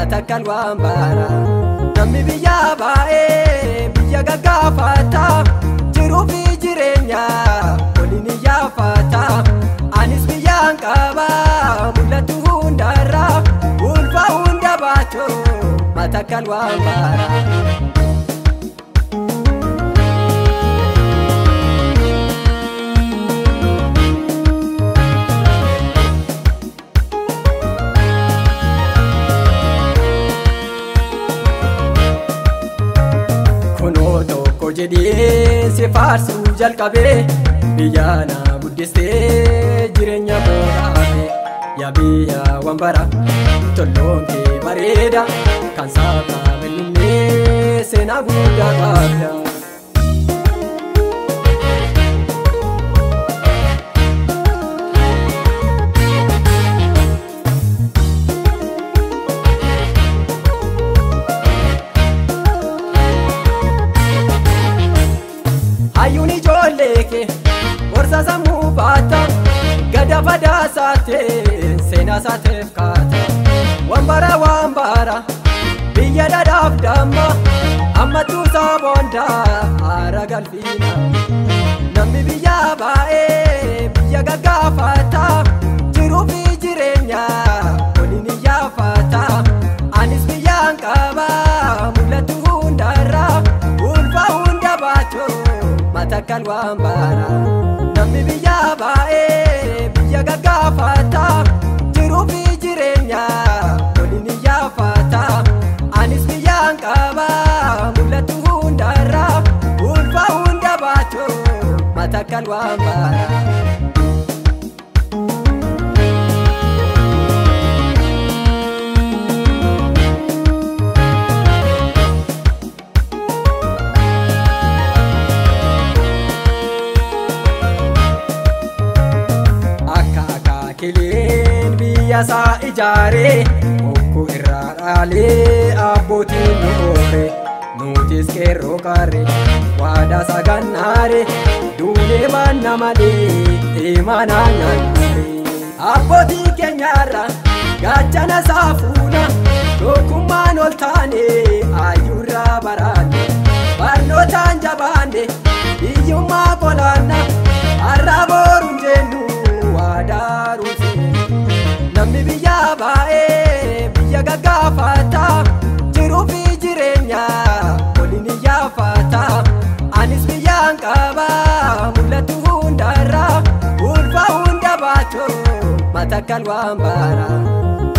matakkal waan baara namni biyyaa baay'ee biyya gaggaafata jiruu fi jireenya waliin iyyaafata anis biyyaan qaba mul'atu hundarra ulfa hunda baatu matakkal waan baara. kunoo tokko jedhee si faarsuu jalqabee biyya na guddistee jireenya booraafe yaa biyya wambara tolloon kee bareeda kan saafaa mil'inee seenaa guddaa qabda. hayyuun ijoollee kee gorsa sammuu baata gada fadaa saatee seenaa saateef kaata wambara wambara biyya dhadhaaf damma ammattuu saabondaa haara galfiina namni biyyaa baay'ee biyya gaggaafata jiruu fi jireenya waliin iyyaafata anis biyyaan qaba mul'atu hundarra ulfa hunda baatu matakkal waan baara namni biyyaa baay'ee biyya gaggaafata jiruu fi jireenya waliin iyyaafata anis biyyaan qaba mul'atu hundarra ulfa hunda baatu matakkal waan baara. akka akaakileen biyya isaa ijaaree bokkuu irraa dhaalee abbootiin nu oore nutis qeerroo qaarre waadaa sagannaare duunee baanna malee imanaa nyaannaare abbootii keenyaarra gaachana saafuuna tokkummaan ol taane ayyuurraa baraanne barnootaan jabaanne biyyummaa qolaanna har'a booruun jennu waadaaruuse namni biyyaa baay'ee biyya gaggaafata jiruu fi jireenya waliin iyyaafata anis biyyaan qaba mul'atu hundarra ulfa hunda baatu matakkal waan baara